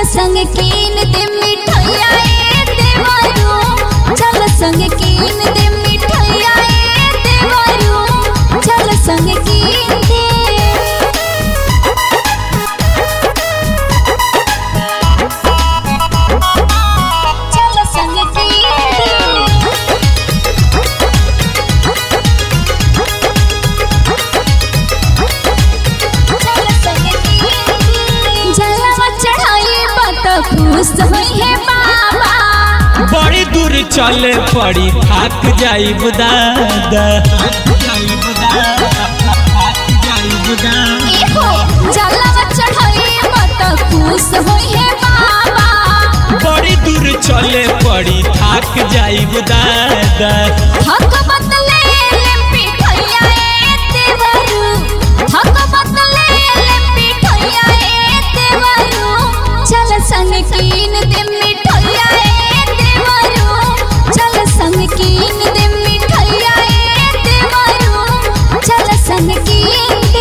संग कीन दे मिठाइया ए देवरू चल संग कीन दे मिठाइया ए देवरू चल संग कीन दे चल संग कीन दे जलवा चढ़ाई बत खुश हुई है बाबा बड़ी दूर चले पड़ी थक जाई दादा एहो जलवा चढ़ाई बत खुश हुई है बाबा बड़ी दूर चले पड़ी थक जाई दादा हक बतले ले पिठैया ए देवरू हक बतले ले पिठैया ए देवरू चल संग कीन दे मिठाइया ए देवरू चल संग कीन दे मिठाइया ए देवरू चल संग कीन दे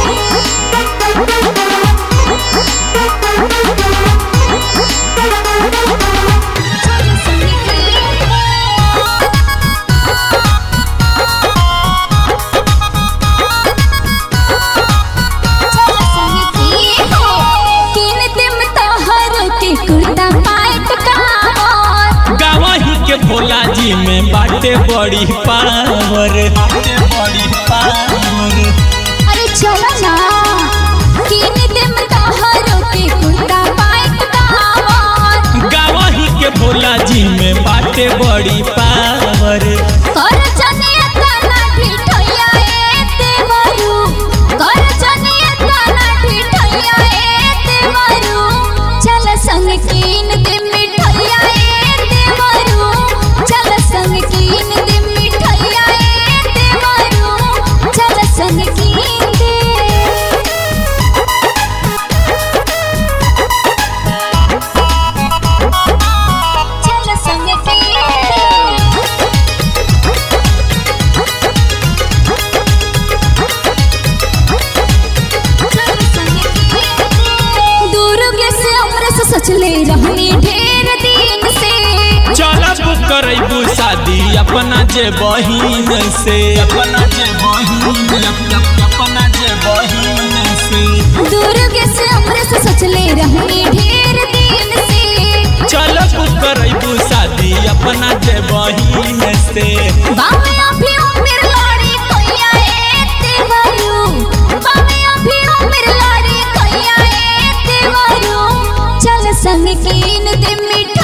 चल संग कीन दे गावही के भोला जी में बाटे बड़ी पावर बड़ी पावर अरे चलो ना किन दिम तोहरो के कुर्ता पाइट कावर गावही के भोला जी में बाटे बड़ी पावर कर जने तना ठिठैया ए देवरू कर जने तना ठिठैया ए देवरू चल संग किन दे मिठाइया ए देवरू चल संग किन दे मिठाइया ए देवरू चल संग किन दे चल संग कीन दुर्ग से अमृत सचले रहनी ढेर दिन से चलब करबू शादी अपना जे बहिन से अपना जे बहिन अपना जे बहिन से दुर्ग से अमृत सचले रहनी ढेर दिन से चलब करबू शादी अपना जे बहिन से बावे अभी उम्र लड़ी कोइया ए देवरू बावे अभी उम्र लड़ी कोइया ए देवरू चल संग कीन दे मिठाई